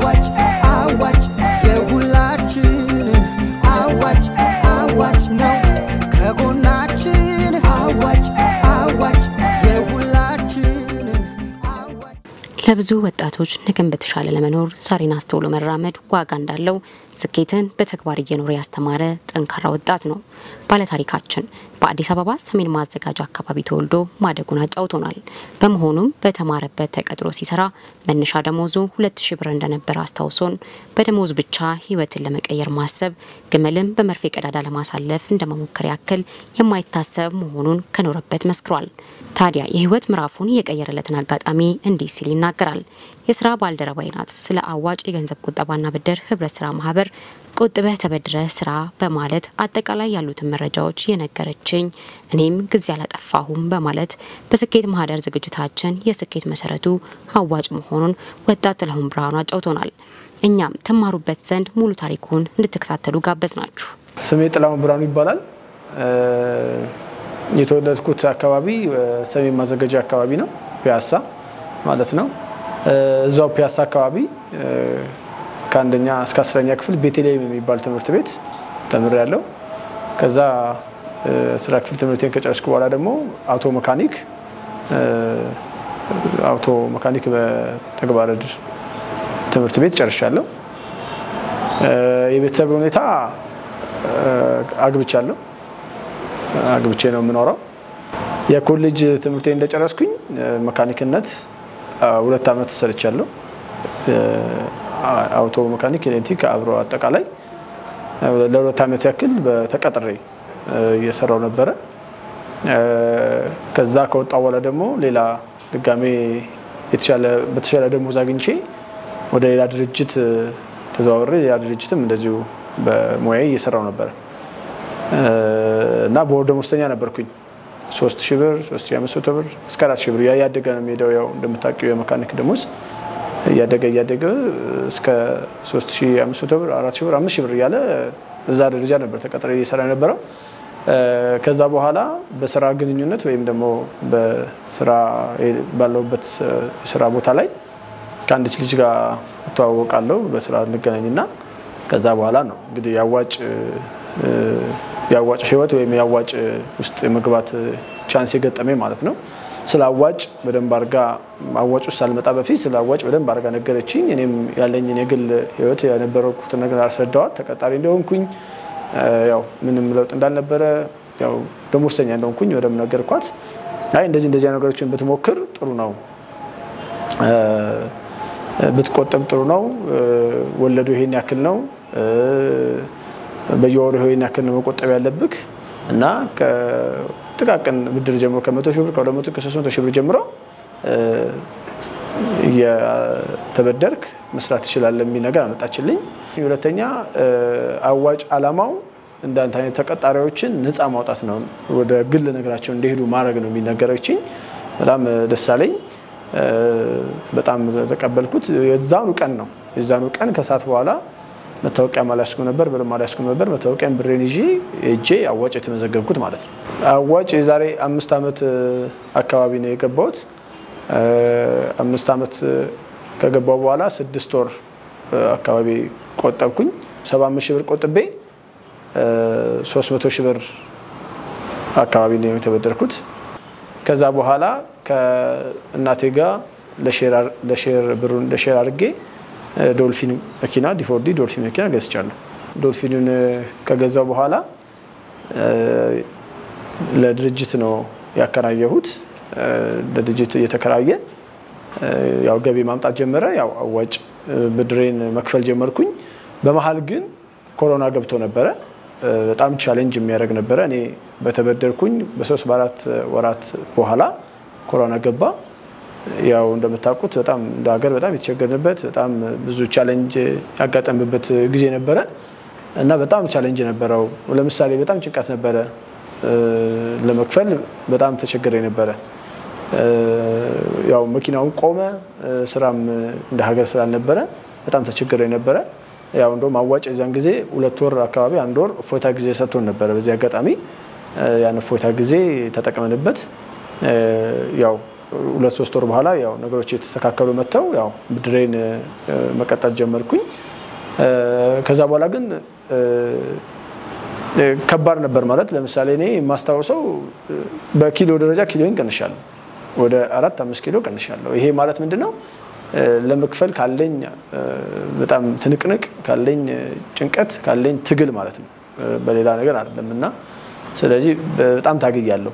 አዋጭ አዋጭ የሁላችን አዋጭ አዋጭ ነው ከጎናችን አዋጭ አዋጭ የሁላችን አዋጭ ለብዙ ወጣቶች ነገን በተሻለ ለመኖር ዛሬን አስተውሎ መራመድ ዋጋ እንዳለው ስኬትን በተግባር እየኖረ ያስተማረ ጠንካራ ወጣት ነው ባለታሪካችን። በአዲስ አበባ ሰሜን ማዘጋጃ አካባቢ ተወልዶ ማደጉን አጫውቶናል። በመሆኑም በተማረበት ተቀጥሮ ሲሰራ መነሻ ደሞዙ ሁለት ሺ ብር እንደነበረ አስታውሶን በደሞዝ ብቻ ህይወትን ለመቀየር ማሰብ ግመልን በመርፌ ቀዳዳ ለማሳለፍ እንደመሞከር ያክል የማይታሰብ መሆኑን ከኖረበት መስክሯል። ታዲያ የህይወት ምዕራፉን የቀየረለትን አጋጣሚ እንዲህ ሲል ይናገራል። የስራ ባልደረባይ ናት። ስለ አዋጭ የገንዘብ ቁጠባና ብድር ህብረት ስራ ማህበር ቆጥበህ ተበድረህ ስራ በማለት አጠቃላይ ያሉትን መረጃዎች የነገረችኝ፣ እኔም ጊዜ አላጠፋሁም በማለት በስኬት ማህደር ዝግጅታችን የስኬት መሰረቱ አዋጭ መሆኑን ወጣት ጥላሁን ብርሃኑ አጫውቶናል። እኛም ትማሩበት ዘንድ ሙሉ ታሪኩን እንድትከታተሉ ጋበዝ ናችሁ። ስሜ ጥላሁን ብርሃኑ ይባላል። የተወለድኩት አካባቢ ሰሜን ማዘጋጃ አካባቢ ነው፣ ፒያሳ ማለት ነው። እዛው ፒያሳ አካባቢ ከአንደኛ እስከ አስረኛ ክፍል ቤተልሔም የሚባል ትምህርት ቤት ተምሬያለሁ። ከዛ ስራ ክፍል ትምህርቴን ከጨረስኩ በኋላ ደግሞ አውቶ መካኒክ አውቶ መካኒክ በተግባረ ዕድ ትምህርት ቤት ጨርሻለሁ። የቤተሰብ ሁኔታ አግብቻለሁ። አግብቼ ነው የምኖረው። የኮሌጅ ትምህርቴ እንደጨረስኩኝ መካኒክነት ሁለት ዓመት ሰርቻለሁ። አውቶ መካኒክ፣ ኤሌክትሪክ አብሮ አጠቃላይ ለሁለት ዓመት ያክል በተቀጥሬ እየሰራው ነበረ። ከዛ ከወጣ በኋላ ደግሞ ሌላ ድጋሜ በተሻለ ደሞዝ አግኝቼ ወደ ሌላ ድርጅት ተዘዋውሬ ሌላ ድርጅትም እንደዚሁ በሙያዬ እየሰራው ነበረ እና በወር ደሞዝተኛ ነበርኩኝ። ሶስት ሺህ ብር፣ ሶስት ሺህ አምስት መቶ ብር እስከ አራት ሺህ ብር እያደገ ነው የሚሄደው። ያው እንደምታውቂው የመካኒክ ደሞዝ እያደገ እያደገ እስከ ሶስት ሺህ አምስት መቶ ብር፣ አራት ሺህ ብር፣ አምስት ሺህ ብር እያለ እዛ ደረጃ ነበር ተቀጥሬ እየሰራ የነበረው። ከዛ በኋላ በስራ ግንኙነት ወይም ደግሞ በስራ ባለሁበት የስራ ቦታ ላይ ከአንዲት ልጅ ጋር እተዋወቃለሁ። በስራ እንገናኝና ከዛ በኋላ ነው እንግዲህ የአዋጭ የአዋጭ ህይወት ወይም የአዋጭ ውስጥ የመግባት ቻንስ የገጠመኝ ማለት ነው። ስለ አዋጭ በደንብ አርጋ አዋጭ ውስጥ ሳልመጣ በፊት ስለ አዋጭ በደንብ አርጋ ነገረችኝ። እኔም ያለኝን የግል ህይወት የነበረኩትን ነገር አስረዳዋት። ተቀጣሪ እንደሆንኩኝ ያው ምንም ለውጥ እንዳልነበረ ያው ደሞዝተኛ እንደሆንኩኝ በደንብ ነገርኳት። አይ እንደዚህ እንደዚህ ነገሮችን ብትሞክር ጥሩ ነው፣ ብትቆጠብ ጥሩ ነው፣ ወለዱ ይሄን ያክል ነው፣ በየወሩ ይሄን ያክል ነው መቆጠብ ያለብህ እና ጥቃቅን ብድር ጀምሮ ከመቶ ሺህ ብር ከሁለት መቶ ከሶስት መቶ ሺህ ብር ጀምሮ እየተበደርክ መስራት ትችላለህ የሚል ነገር አመጣችልኝ። ሁለተኛ አዋጭ አላማው እንዳንተ አይነት ተቀጣሪዎችን ነፃ ማውጣት ነው፣ ወደ ግል ነገራቸው እንዲሄዱ ማድረግ ነው የሚነገረችኝ። በጣም ደስ አለኝ። በጣም ተቀበልኩት። የዛኑ ቀን ነው የዛኑ ቀን ከሰዓት በኋላ መታወቂያ አልያዝኩም ነበር፣ ብርም አልያዝኩም ነበር። መታወቂያን ብሬን ይዤ ሄጄ አዋጭ የተመዘገብኩት ማለት ነው። አዋጭ የዛሬ አምስት ዓመት አካባቢ ነው የገባሁት። አምስት ዓመት ከገባው በኋላ ስድስት ወር አካባቢ ቆጠብኩኝ። ሰባ አምስት ሺህ ብር ቆጥቤ ሶስት መቶ ሺህ ብር አካባቢ ነው የተበደርኩት። ከዛ በኋላ ከእናቴ ጋር ለሼር ብሩን ለሼር አድርጌ ዶልፊን መኪና ዲፎርዲ ዶልፊን መኪና ገዝቻለሁ። ዶልፊኑን ከገዛው በኋላ ለድርጅት ነው ያከራየሁት። ለድርጅት እየተከራየ ያው ገቢ ማምጣት ጀመረ። ያው አዋጭ ብድሬን መክፈል ጀመርኩኝ። በመሀል ግን ኮሮና ገብቶ ነበረ። በጣም ቻሌንጅ የሚያደርግ ነበረ። እኔ በተበደርኩኝ በሶስት በአራት ወራት በኋላ ኮሮና ገባ። ያው እንደምታውቁት በጣም እንደ ሀገር በጣም የተቸገርንበት በጣም ብዙ ቻሌንጅ ያጋጠምበት ጊዜ ነበረ እና በጣም ቻሌንጅ ነበረው። ለምሳሌ በጣም ጭንቀት ነበረ። ለመክፈል በጣም ተቸግሬ ነበረ። ያው መኪናውን ቆመ፣ ስራም እንደ ሀገር ስላልነበረ በጣም ተቸግሬ ነበረ። ያው እንደውም አዋጭ የዛን ጊዜ ሁለት ወር አካባቢ አንድ ወር እፎይታ ጊዜ ሰጥቶን ነበረ። በዚህ አጋጣሚ ያን እፎይታ ጊዜ ተጠቅመንበት ያው ሁለት ሶስት ወር በኋላ ያው ነገሮች የተስተካከሉ መጥተው ያው ብድሬን መቀጠል ጀመርኩኝ። ከዛ በኋላ ግን ከባድ ነበር ማለት ለምሳሌ እኔ የማስታውሰው በኪሎ ደረጃ ኪሎን ቀንሻለሁ። ወደ አራት አምስት ኪሎ ቀንሻለሁ። ይሄ ማለት ምንድን ነው? ለመክፈል ካለኝ በጣም ትንቅንቅ ካለኝ ጭንቀት ካለኝ ትግል ማለት ነው። በሌላ ነገር አይደለም እና ስለዚህ በጣም ታግያለሁ።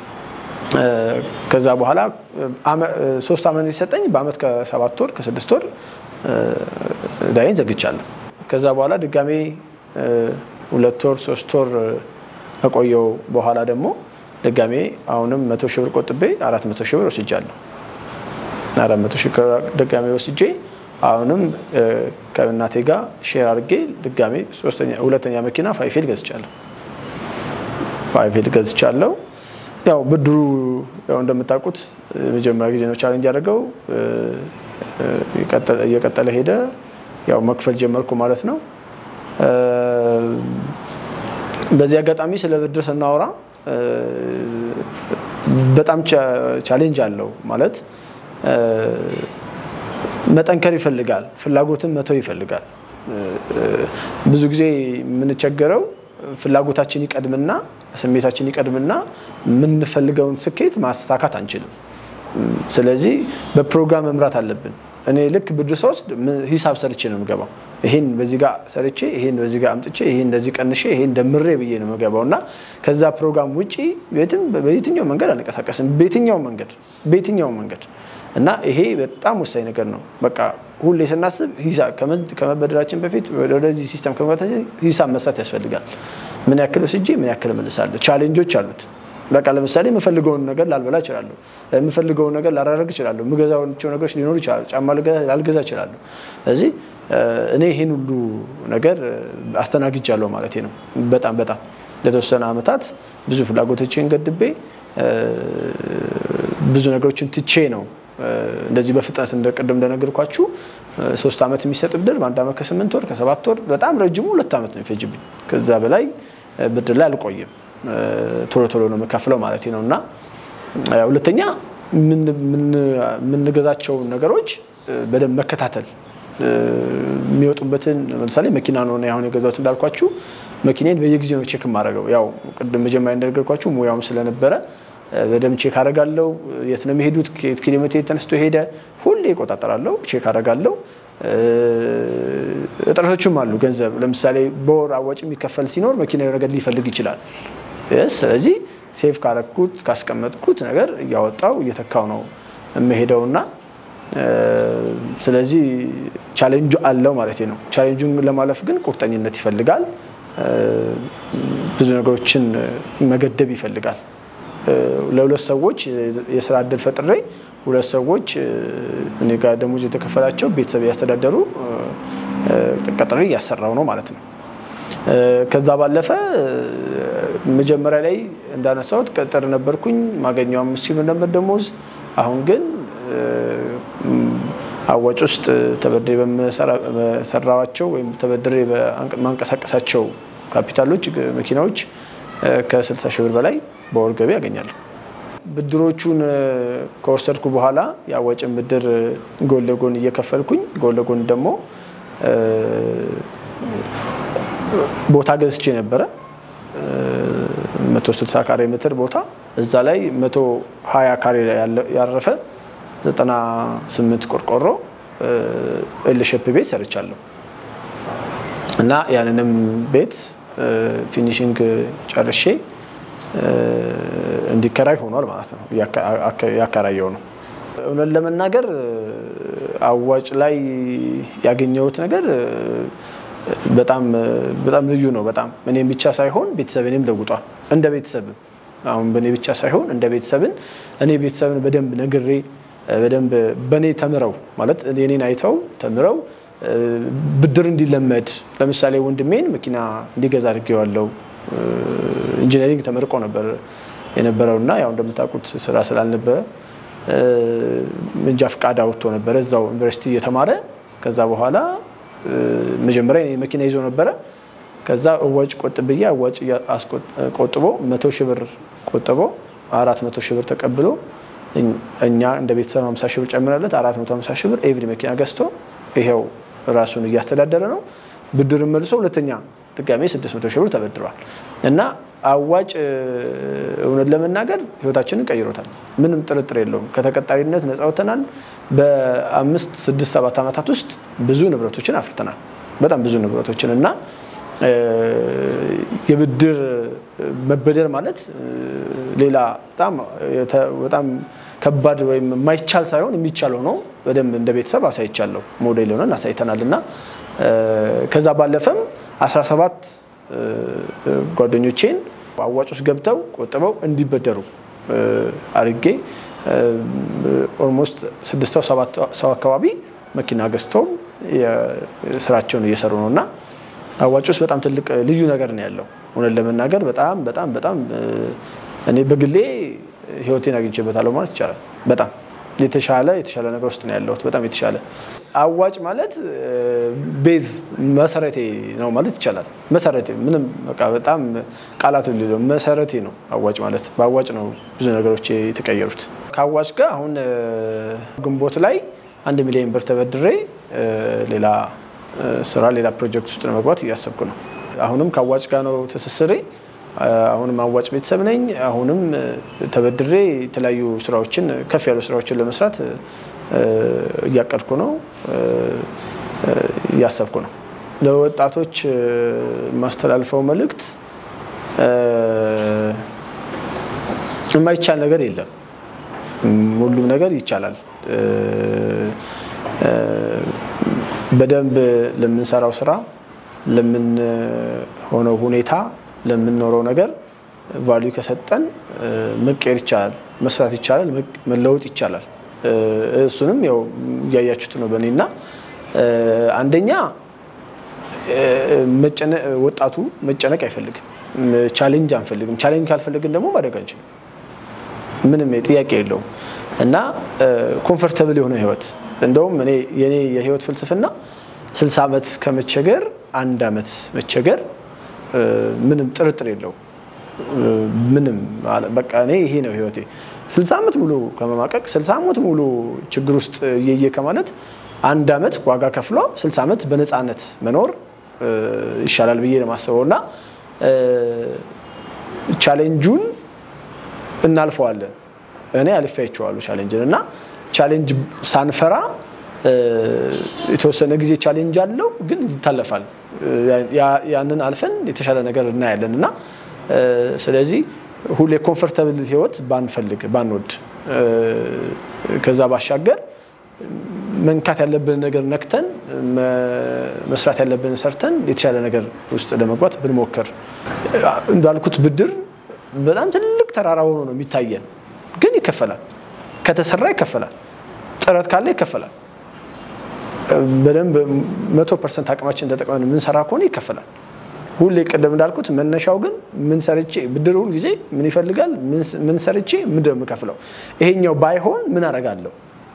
ከዛ በኋላ ሶስት ዓመት የሰጠኝ በአመት ከሰባት ወር ከስድስት ወር ዳይን ዘግቻለሁ። ከዛ በኋላ ድጋሜ ሁለት ወር ሶስት ወር ከቆየው በኋላ ደግሞ ድጋሜ አሁንም መቶ ሺህ ብር ቆጥቤ አራት መቶ ሺህ ብር ወስጃለሁ። አራት መቶ ሺህ ድጋሜ ወስጄ አሁንም ከእናቴ ጋር ሼር አድርጌ ድጋሜ ሁለተኛ መኪና ፋይፌል ገዝቻለሁ። ፋይፌል ገዝቻለሁ። ያው ብድሩ ያው እንደምታውቁት የመጀመሪያ ጊዜ ነው ቻሌንጅ ያደረገው። እየቀጠለ ሄደ። ያው መክፈል ጀመርኩ ማለት ነው። በዚህ አጋጣሚ ስለ ብድር ስናወራ በጣም ቻሌንጅ አለው ማለት መጠንከር ይፈልጋል፣ ፍላጎትን መተው ይፈልጋል። ብዙ ጊዜ የምንቸገረው ፍላጎታችን ይቀድምና ስሜታችን ይቀድምና የምንፈልገውን ስኬት ማሳካት አንችልም። ስለዚህ በፕሮግራም መምራት አለብን። እኔ ልክ ብድር ስወስድ ሂሳብ ሰርቼ ነው የምገባው። ይሄን በዚህ ጋር ሰርቼ ይሄን በዚህ ጋር አምጥቼ ይሄን እንደዚህ ቀንሼ ይሄን ደምሬ ብዬ ነው የምገባው እና ከዛ ፕሮግራም ውጪ ቤትም በየትኛው መንገድ አንቀሳቀስም። በየትኛው መንገድ በየትኛው መንገድ እና ይሄ በጣም ወሳኝ ነገር ነው። በቃ ሁሌ ስናስብ ሂሳብ ከመበደራችን በፊት ወደዚህ ሲስተም ከመግባታችን ሂሳብ መስራት ያስፈልጋል። ምን ያክል ወስጄ ምን ያክል እመልሳለሁ። ቻሌንጆች አሉት። በቃ ለምሳሌ የምፈልገውን ነገር ላልበላ እችላለሁ። የምፈልገውን ነገር ላላደርግ እችላለሁ። የምገዛቸው ነገሮች ሊኖሩ ይችላሉ። ጫማ ላልገዛ እችላለሁ። ስለዚህ እኔ ይህን ሁሉ ነገር አስተናግጃለሁ ማለት ነው። በጣም በጣም ለተወሰነ ዓመታት ብዙ ፍላጎቶችን ገድቤ ብዙ ነገሮችን ትቼ ነው እንደዚህ በፍጥነት እንደቅድም እንደነገርኳችሁ ሶስት ዓመት የሚሰጥ ብድር በአንድ ዓመት ከስምንት ወር ከሰባት ወር በጣም ረጅሙ ሁለት ዓመት ነው የሚፈጅብኝ። ከዛ በላይ ብድር ላይ አልቆይም። ቶሎ ቶሎ ነው የምከፍለው ማለት ነው። እና ሁለተኛ የምንገዛቸውን ነገሮች በደንብ መከታተል የሚወጡበትን ለምሳሌ መኪና ነው አሁን የገዛሁት እንዳልኳችሁ መኪናን በየጊዜው ነው ቼክ የማደርገው። ያው ቅድም መጀመሪያ እንደነገርኳችሁ ሙያውም ስለነበረ በደንብ ቼክ አደርጋለሁ። የት ነው የሚሄዱት? ከየት ኪሎ ሜትር ተነስቶ ሄደ? ሁሌ እቆጣጠራለሁ፣ ቼክ አደርጋለሁ። እጥረቶችም አሉ። ገንዘብ ለምሳሌ በወር አዋጭ የሚከፈል ሲኖር መኪና ነገር ሊፈልግ ይችላል። ስለዚህ ሴፍ ካረኩት ካስቀመጥኩት ነገር እያወጣው እየተካው ነው የምሄደውና ስለዚህ ቻሌንጁ አለው ማለት ነው። ቻሌንጁን ለማለፍ ግን ቁርጠኝነት ይፈልጋል። ብዙ ነገሮችን መገደብ ይፈልጋል። ለሁለት ሰዎች የስራ እድል ፈጥሬ ሁለት ሰዎች እኔ ጋር ደሞዝ የተከፈላቸው ቤተሰብ ያስተዳደሩ ቀጥሬ እያሰራው ነው ማለት ነው። ከዛ ባለፈ መጀመሪያ ላይ እንዳነሳሁት ቀጠር ነበርኩኝ ማገኘው አምስት ሺህ ብር ነበር ደሞዝ። አሁን ግን አዋጭ ውስጥ ተበድሬ በመሰራዋቸው ወይም ተበድሬ ማንቀሳቀሳቸው ካፒታሎች መኪናዎች ከ60 ሺህ ብር በላይ በወር ገቢ ያገኛለሁ። ብድሮቹን ከወሰድኩ በኋላ የአዋጭን ብድር ጎን ለጎን እየከፈልኩኝ ጎን ለጎን ደግሞ ቦታ ገዝቼ ነበረ 160 ካሬ ሜትር ቦታ እዛ ላይ 120 ካሬ ያረፈ 98 ቆርቆሮ ኤልሸፕ ቤት ሰርቻለሁ እና ያንንም ቤት ፊኒሽንግ ጨርሼ እንዲከራይ ሆኗል ማለት ነው። ያከራየው ነው። እውነት ለመናገር አዋጭ ላይ ያገኘሁት ነገር በጣም በጣም ልዩ ነው። በጣም እኔም ብቻ ሳይሆን ቤተሰብንም ለውጧል። እንደ ቤተሰብም አሁን በእኔ ብቻ ሳይሆን እንደ ቤተሰብን እኔ ቤተሰብን በደንብ ነግሬ በደንብ በእኔ ተምረው ማለት እኔን አይተው ተምረው ብድር እንዲለመድ ለምሳሌ ወንድሜን መኪና እንዲገዛ አድርጌዋለሁ። ኢንጂነሪንግ ተመርቆ ነበር የነበረው እና ያው እንደምታውቁት ስራ ስላልነበረ መንጃ ፈቃድ አውጥቶ ነበረ እዛው ዩኒቨርሲቲ እየተማረ ከዛ በኋላ መጀመሪያ መኪና ይዞ ነበረ። ከዛ እዋጭ ቆጥብዬ አዋጭ ቆጥቦ መቶ ሺህ ብር ቆጥቦ አራት መቶ ሺህ ብር ተቀብሎ እኛ እንደ ቤተሰብ 50 ሺህ ብር ጨምረለት 450 ሺህ ብር ኤቭሪ መኪና ገዝቶ ይሄው ራሱን እያስተዳደረ ነው። ብድርን መልሶ ሁለተኛ ድጋሜ 600 ሺህ ብር ተበድሯል እና አዋጭ እውነት ለመናገር ህይወታችንን ቀይሮታል። ምንም ጥርጥር የለውም። ከተቀጣሪነት ነፃ ወጥተናል። በአምስት ስድስት ሰባት ዓመታት ውስጥ ብዙ ንብረቶችን አፍርተናል። በጣም ብዙ ንብረቶችን እና የብድር መበደር ማለት ሌላ በጣም ከባድ ወይም የማይቻል ሳይሆን የሚቻል ሆኖ በደንብ እንደ ቤተሰብ አሳይቻለሁ። ሞዴል ሆነን አሳይተናል እና ከዛ ባለፈም 17 ጓደኞቼን አዋጭ ውስጥ ገብተው ቆጥበው እንዲበደሩ አድርጌ ኦልሞስት ስድስት ሰው ሰባት ሰው አካባቢ መኪና ገዝተው ስራቸውን እየሰሩ ነው እና አዋጭ ውስጥ በጣም ትልቅ ልዩ ነገር ነው ያለው። እውነት ለመናገር በጣም በጣም በጣም እኔ በግሌ ህይወቴን አግኝቼበታለሁ ማለት ይቻላል። በጣም የተሻለ የተሻለ ነገር ውስጥ ነው ያለሁት። በጣም የተሻለ አዋጭ ማለት ቤዝ መሰረቴ ነው ማለት ይቻላል። መሰረቴ ምንም በቃ በጣም ቃላቱ ሌለው መሰረቴ ነው አዋጭ ማለት። በአዋጭ ነው ብዙ ነገሮች የተቀየሩት። ከአዋጭ ጋር አሁን ግንቦት ላይ አንድ ሚሊዮን ብር ተበድሬ ሌላ ስራ ሌላ ፕሮጀክት ውስጥ ለመግባት እያሰብኩ ነው። አሁንም ከአዋጭ ጋር ነው ትስስሬ። አሁንም አዋጭ ቤተሰብ ነኝ። አሁንም ተበድሬ የተለያዩ ስራዎችን ከፍ ያሉ ስራዎችን ለመስራት እያቀድኩ ነው፣ እያሰብኩ ነው። ለወጣቶች የማስተላልፈው መልእክት የማይቻል ነገር የለም። ሁሉም ነገር ይቻላል። በደንብ ለምንሰራው ስራ፣ ለምንሆነው ሁኔታ፣ ለምንኖረው ነገር ቫልዩ ከሰጠን መቀየር ይቻላል፣ መስራት ይቻላል፣ መለወጥ ይቻላል። እሱንም ያው እያያችሁት ነው በእኔ እና አንደኛ ወጣቱ መጨነቅ አይፈልግም። ቻሌንጅ አንፈልግም። ቻሌንጅ ካልፈለግን ደግሞ ማድረግ አንችልም። ምንም ጥያቄ የለውም እና ኮምፈርተብል የሆነ ህይወት እንደውም እኔ የኔ የህይወት ፍልስፍና ስልሳ ዓመት ከመቸገር አንድ ዓመት መቸገር ምንም ጥርጥር የለው። ምንም በቃ እኔ ይሄ ነው ህይወቴ። ስልሳ ዓመት ሙሉ ከመማቀቅ ስልሳ ዓመት ሙሉ ችግር ውስጥ እየየ ከማለት አንድ ዓመት ዋጋ ከፍሎ ስልሳ ዓመት በነፃነት መኖር ይሻላል ብዬ ነው የማስበው እና ቻሌንጁን እናልፈዋለን። እኔ አልፌያቸዋለሁ ቻሌንጅን እና ቻሌንጅ ሳንፈራ የተወሰነ ጊዜ ቻሌንጅ አለው፣ ግን ይታለፋል። ያንን አልፈን የተሻለ ነገር እናያለን እና ስለዚህ ሁሌ ኮምፎርታብል ህይወት ባንፈልግ ባንወድ፣ ከዛ ባሻገር መንካት ያለብን ነገር ነክተን መስራት ያለብን ሰርተን የተሻለ ነገር ውስጥ ለመግባት ብንሞክር እንዳልኩት ብድር በጣም ትልቅ ተራራ ሆኖ ነው የሚታየን፣ ግን ይከፈላል። ከተሰራ ይከፈላል። ጥረት ካለ ይከፈላል። በደንብ መቶ ፐርሰንት አቅማችን ተጠቅመን የምንሰራ ከሆነ ይከፈላል። ሁሌ ቅድም እንዳልኩት መነሻው ግን ምን ሰርቼ ብድር ሁል ጊዜ ምን ይፈልጋል? ምን ሰርቼ ምንድን ነው የምከፍለው? ይሄኛው ባይሆን ምን አደርጋለሁ?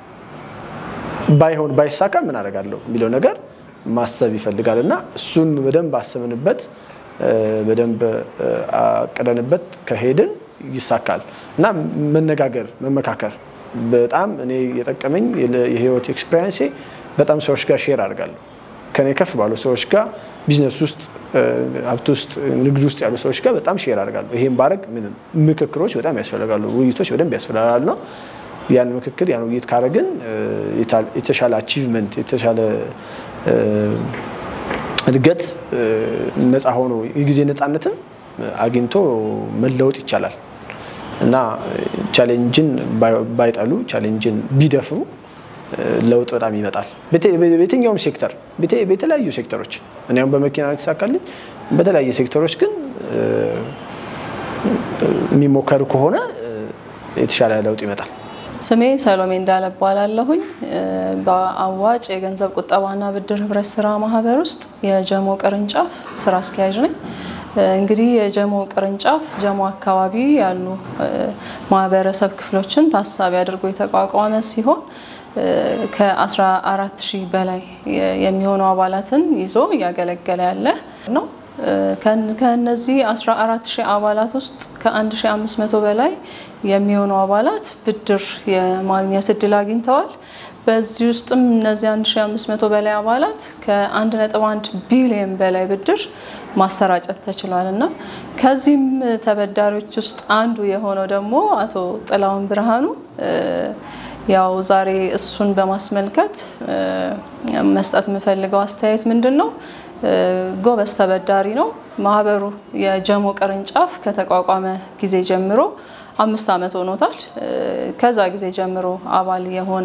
ባይሆን ባይሳካ ምን አደርጋለሁ የሚለው ነገር ማሰብ ይፈልጋል እና እሱን በደንብ አስበንበት በደንብ አቅደንበት ከሄድን ይሳካል እና መነጋገር፣ መመካከር በጣም እኔ የጠቀመኝ የህይወት ኤክስፔሪንሴ በጣም ሰዎች ጋር ሼር አድርጋለሁ። ከኔ ከፍ ባሉ ሰዎች ጋር ቢዝነስ ውስጥ ሀብት ውስጥ ንግድ ውስጥ ያሉ ሰዎች ጋር በጣም ሼር አድርጋለሁ። ይሄን ባረግ ምንም ምክክሮች በጣም ያስፈልጋሉ፣ ውይይቶች በደንብ ያስፈልጋሉ ነው ያን ምክክር ያን ውይይት ካረግን የተሻለ አቺቭመንት የተሻለ እድገት ነፃ ሆኖ የጊዜ ነፃነትን አግኝቶ መለወጥ ይቻላል እና ቻሌንጅን ባይጠሉ ቻሌንጅን ቢደፍሩ ለውጥ በጣም ይመጣል። በየትኛውም ሴክተር በተለያዩ ሴክተሮች እኔ አሁን በመኪና የተሳካልኝ፣ በተለያየ ሴክተሮች ግን የሚሞከሩ ከሆነ የተሻለ ለውጥ ይመጣል። ስሜ ሰሎሜ እንዳለ እባላለሁኝ። በአዋጭ የገንዘብ ቁጠባና ብድር ህብረት ስራ ማህበር ውስጥ የጀሞ ቅርንጫፍ ስራ አስኪያጅ ነኝ። እንግዲህ የጀሞ ቅርንጫፍ ጀሞ አካባቢ ያሉ ማህበረሰብ ክፍሎችን ታሳቢ አድርጎ የተቋቋመ ሲሆን ከ14 ሺህ በላይ የሚሆኑ አባላትን ይዞ እያገለገለ ያለ ነው። ከነዚህ 14 ሺህ አባላት ውስጥ ከ1500 በላይ የሚሆኑ አባላት ብድር የማግኘት እድል አግኝተዋል። በዚህ ውስጥም እነዚህ 1500 በላይ አባላት ከ1.1 ቢሊዮን በላይ ብድር ማሰራጨት ተችሏል እና ከዚህም ተበዳሪዎች ውስጥ አንዱ የሆነው ደግሞ አቶ ጥላሁን ብርሃኑ ያው ዛሬ እሱን በማስመልከት መስጠት የምፈልገው አስተያየት ምንድን ነው? ጎበዝ ተበዳሪ ነው። ማህበሩ የጀሞ ቅርንጫፍ ከተቋቋመ ጊዜ ጀምሮ አምስት ዓመት ሆኖታል። ከዛ ጊዜ ጀምሮ አባል የሆነ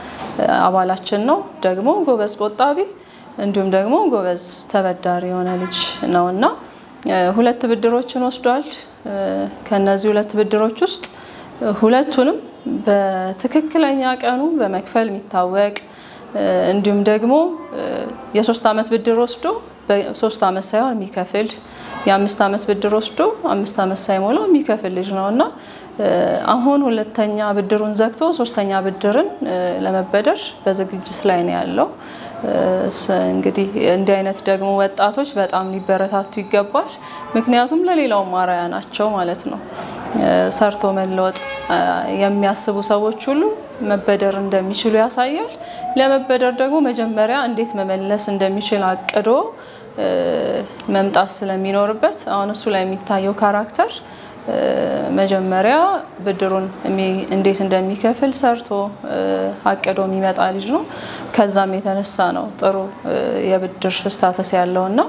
አባላችን ነው። ደግሞ ጎበዝ ቆጣቢ እንዲሁም ደግሞ ጎበዝ ተበዳሪ የሆነ ልጅ ነው እና ሁለት ብድሮችን ወስዷል። ከነዚህ ሁለት ብድሮች ውስጥ ሁለቱንም በትክክለኛ ቀኑ በመክፈል የሚታወቅ እንዲሁም ደግሞ የሶስት ዓመት ብድር ወስዶ በሶስት ዓመት ሳይሆን የሚከፍል የአምስት ዓመት ብድር ወስዶ አምስት ዓመት ሳይሞላው የሚከፍል ልጅ ነው እና አሁን ሁለተኛ ብድሩን ዘግቶ ሶስተኛ ብድርን ለመበደር በዝግጅት ላይ ነው ያለው። እንግዲህ እንዲህ አይነት ደግሞ ወጣቶች በጣም ሊበረታቱ ይገባል። ምክንያቱም ለሌላውም አርአያ ናቸው ማለት ነው። ሰርቶ መለወጥ የሚያስቡ ሰዎች ሁሉ መበደር እንደሚችሉ ያሳያል። ለመበደር ደግሞ መጀመሪያ እንዴት መመለስ እንደሚችል አቅዶ መምጣት ስለሚኖርበት አሁን እሱ ላይ የሚታየው ካራክተር መጀመሪያ ብድሩን እንዴት እንደሚከፍል ሰርቶ አቅዶ የሚመጣ ልጅ ነው። ከዛም የተነሳ ነው ጥሩ የብድር ስታተስ ያለው እና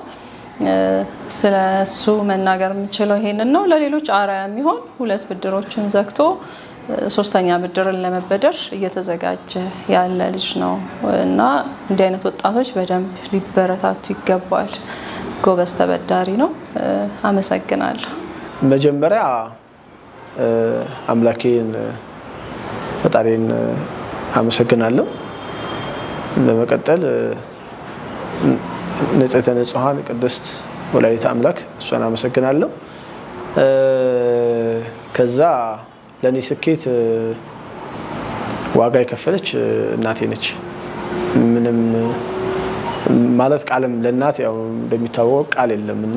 ስለ እሱ መናገር የምችለው ይሄንን ነው። ለሌሎች አርአያ የሚሆን ሁለት ብድሮችን ዘግቶ ሶስተኛ ብድርን ለመበደር እየተዘጋጀ ያለ ልጅ ነው እና እንዲህ አይነት ወጣቶች በደንብ ሊበረታቱ ይገባል። ጎበዝ ተበዳሪ ነው። አመሰግናለሁ። መጀመሪያ አምላኬን ፈጣሪን አመሰግናለሁ። በመቀጠል ንጽሕተ ንጹሐን ቅድስት ወላዲተ አምላክ እሷን አመሰግናለሁ። ከዛ ለእኔ ስኬት ዋጋ የከፈለች እናቴ ነች። ምንም ማለት ቃልም ለእናት ያው እንደሚታወቅ ቃል የለም እና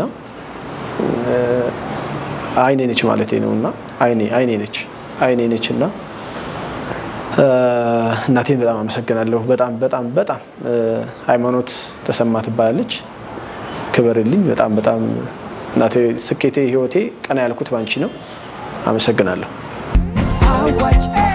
አይኔ ነች ማለቴ ነው እና አይኔ አይኔ ነች አይኔ ነች እና እናቴን በጣም አመሰግናለሁ። በጣም በጣም በጣም ሃይማኖት ተሰማ ትባላለች። ክበርልኝ። በጣም በጣም እናቴ ስኬቴ፣ ህይወቴ ቀና ያልኩት ባንቺ ነው። አመሰግናለሁ። አዋጭ